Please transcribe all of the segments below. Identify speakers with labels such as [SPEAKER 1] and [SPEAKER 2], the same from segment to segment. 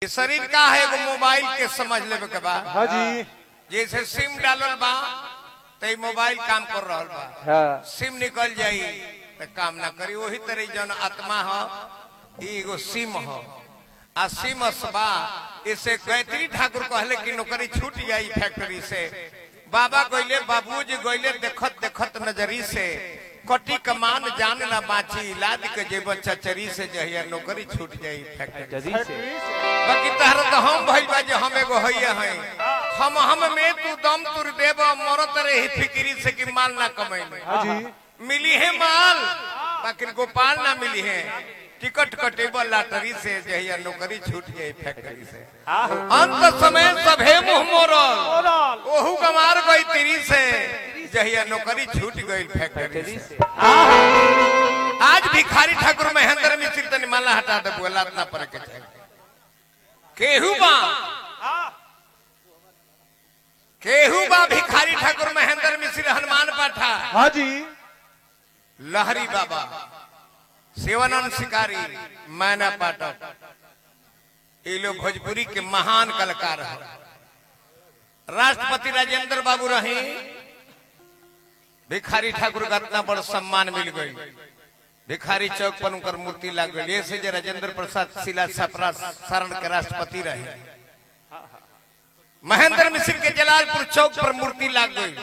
[SPEAKER 1] ये शरीर का है एगो मोबाइल के समझ लेवे के बा
[SPEAKER 2] हाँ जी
[SPEAKER 1] जैसे सिम डालल बा तो ई मोबाइल काम कर रहल बा
[SPEAKER 2] हाँ
[SPEAKER 1] सिम निकल जाई तो काम ना करी वही तरह जन आत्मा हो ई एगो सिम हो आ सिम बा इसे गायत्री ठाकुर कहले कि नौकरी छूट जाई फैक्ट्री से बाबा गइले बाबूजी गइले देखत देखत नजरी से कटी कमान जान ना बाची इलाज के जेब चचरी से जहिया नौकरी छूट जाई फैक्ट्री
[SPEAKER 2] जदी से
[SPEAKER 1] बाकी तहरा तो हम भइल बा जे हम एगो हइया हई हम हम में तू दम तुर देब मरत रही फिक्री से कि माल ना कमैले
[SPEAKER 2] हाँ जी
[SPEAKER 1] मिली है माल बाकी गोपाल ना मिली है टिकट कटेबल लॉटरी से जहिया नौकरी छूट जाई फैक्ट्री से अंत समय सभे मुंह मोरल ओहू गमार गई तिरी से जहिया नौकरी छूट गई फैक्ट्री
[SPEAKER 2] जदी
[SPEAKER 1] से
[SPEAKER 2] से
[SPEAKER 1] आज भिखारी ठाकुर महेंद्र मिश्र तनी माला हटा दे बोला ना पर के चाहिए केहू बा केहू बा भिखारी ठाकुर महेंद्र मिश्र हनुमान पाठा
[SPEAKER 2] हाँ जी
[SPEAKER 1] लहरी बाबा शिवानंद शिकारी मैना पाठक ये लोग भोजपुरी के महान कलाकार हैं राष्ट्रपति राजेंद्र बाबू रहे भिखारी ठाकुर का इतना बड़ सम्मान मिल गई भिखारी चौक पर उनकर मूर्ति लग गई ऐसे जे राजेंद्र प्रसाद शिला छपरा शरण के राष्ट्रपति रहे महेंद्र मिश्र के जलालपुर चौक पर मूर्ति लग गई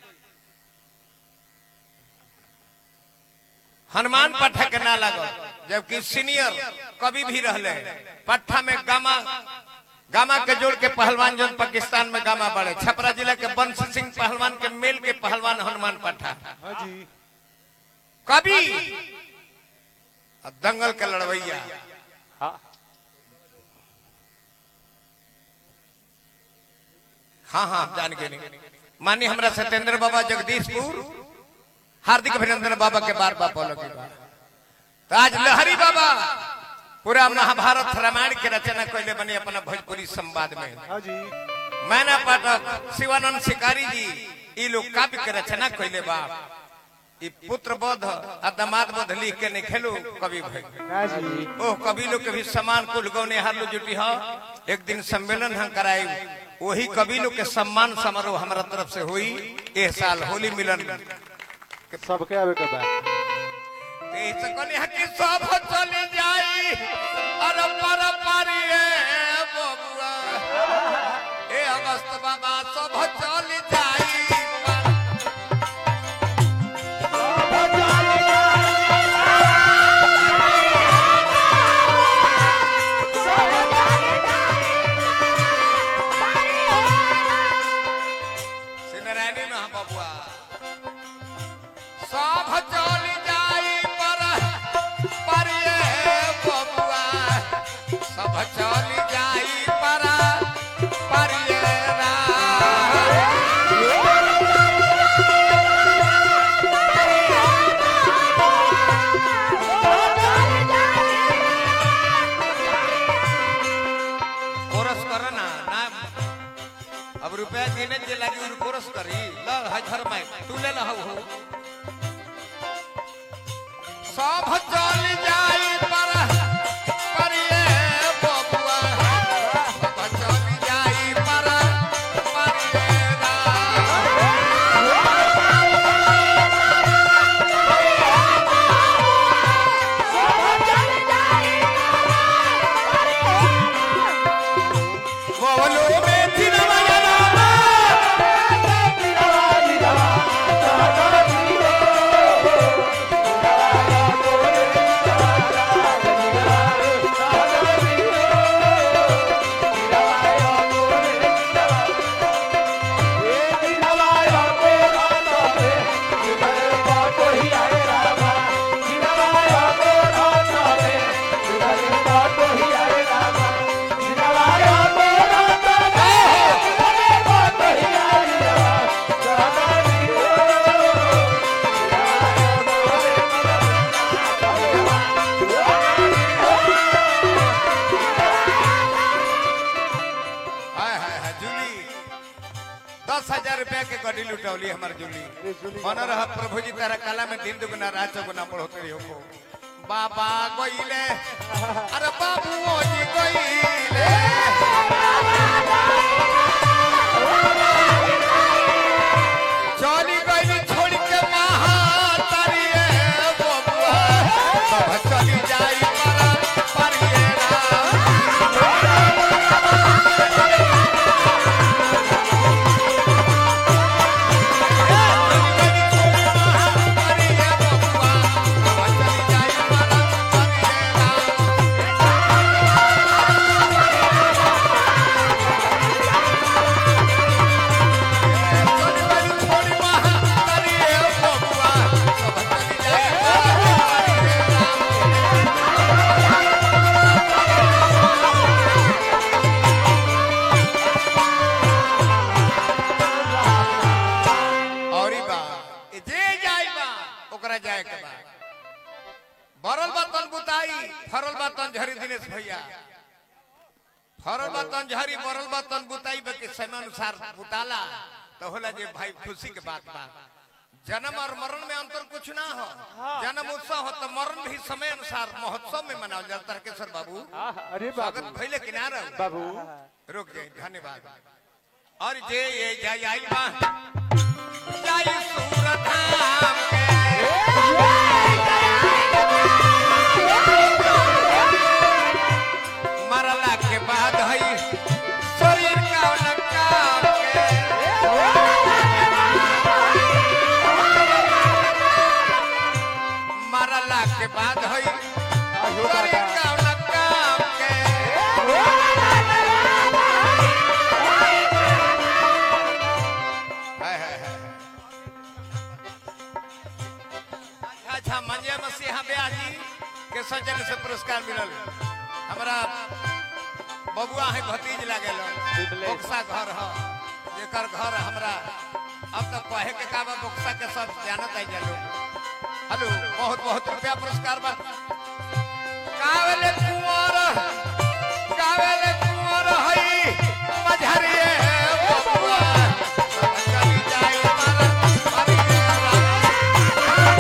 [SPEAKER 1] हनुमान पाठक के ना लगल जबकि सीनियर कभी भी रहले पट्टा में गामा गामा के जोड़ के पहलवान जो पाकिस्तान में गामा बढ़े छपरा जिला के बंश सिंह पहलवान के मेल के पहलवान हनुमान पाठा
[SPEAKER 2] हाँ जी
[SPEAKER 1] कभी और दंगल के लड़वैया
[SPEAKER 2] हाँ
[SPEAKER 1] हाँ हाँ जान के नहीं मानी हमरा सत्येंद्र बाबा जगदीशपुर हार्दिक अभिनंदन बाबा के बार बार बोलो के बार तो आज लहरी बाबा पूरा महाभारत रामायण के रचना कैले बने अपना भोजपुरी संवाद में
[SPEAKER 2] हाँ जी
[SPEAKER 1] मैना पाठक शिवानंद शिकारी जी ये लोग काव्य के रचना कैले बा ई पुत्र बोध आ दामाद बोध लिख के नहीं खेलो कवि भाई
[SPEAKER 2] हाँ जी
[SPEAKER 1] ओह कवि लोग के भी समान कुल गौने हर लो जुटी हो एक दिन सम्मेलन हम कराए वही कवि लोग के सम्मान समारोह हमारा तरफ से हुई एह साल होली मिलन
[SPEAKER 2] सबके आवे के बाद
[SPEAKER 1] ते से कहनी है कि सब चली जाई अरे पर पारी ए बबुआ ए अगस्त बाबा सब चली जाई सिनरानी में हम बबुआ सब चली जाई पर पर ये बबुआ सब चली जाई पर पर ये राम। कोरस कर ना ना अब रुपया देने जे लगी उन कोरस करी ल हजर में तू ले लहु हो सब चल जाई पर पर ये बबुआ सब चल जाई पर पर ये राम। बोलो में थिरवा रामा हाय हाय हाय जूली दस हजार रुपया के गड्डी लुटौली हमार जूली
[SPEAKER 2] जूली।
[SPEAKER 1] मन रह प्रभु जी तारा काला में दिन दुगुना रात चौगुना बढ़ोते रही हो बाबा गईले अरे बाबू जी गईले चली गईली छोड़ के महातारिये बबुआ सब चली जाई परा परिये राम औरी बा ए जे जाई बा ओकरा जाए के बा बरल बा तन बुताई फरल बा तन झरी दिनेश भैया फरल बा तन झरी बरल बा तन बुताई बा के समय अनुसार बुताला तो होला जे भाई खुशी के बात बा जन्म और मरण में अंतर कुछ ना हो जन्म उत्सव हो तो मरण भी समय अनुसार महोत्सव में मनावल जाता है केसर बाबू
[SPEAKER 2] हाँ, अरे
[SPEAKER 1] स्वागत
[SPEAKER 2] बाबू
[SPEAKER 1] भइले किनारा
[SPEAKER 2] बाबू
[SPEAKER 1] रुक जाए धन्यवाद और जे ये जाई आई बा जाई सूरत धाम के मरला के बाद हई शरीर का नकाम के मरला के बाद हई
[SPEAKER 2] आयो
[SPEAKER 1] शरीर
[SPEAKER 2] दादा
[SPEAKER 1] का नकाम के हाय हाय हाय अच्छा अच्छा मंजे मसीहा ब्याह जी के सज्जन से पुरस्कार मिलल हमरा बबुआ है भतीज लागल
[SPEAKER 2] बिमलेश।
[SPEAKER 1] बोक्सा घर ह जेकर घर हमरा अब तक कहे के का बा बोक्सा के सब जानत आई जा लोग हेलो बहुत बहुत रुपया पुरस्कार बा कावेले कुंवर कावेले कुंवर हई मझरिए बबुआ चली जाई मारा मारिए राम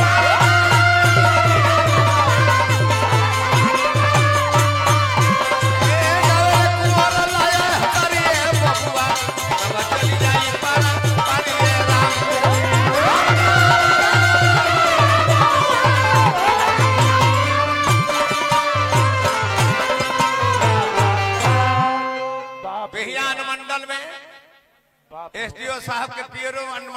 [SPEAKER 2] बाप रे,
[SPEAKER 1] बिहान मंडल में
[SPEAKER 2] बाप रे।
[SPEAKER 1] एसडीओ साहब के पियरो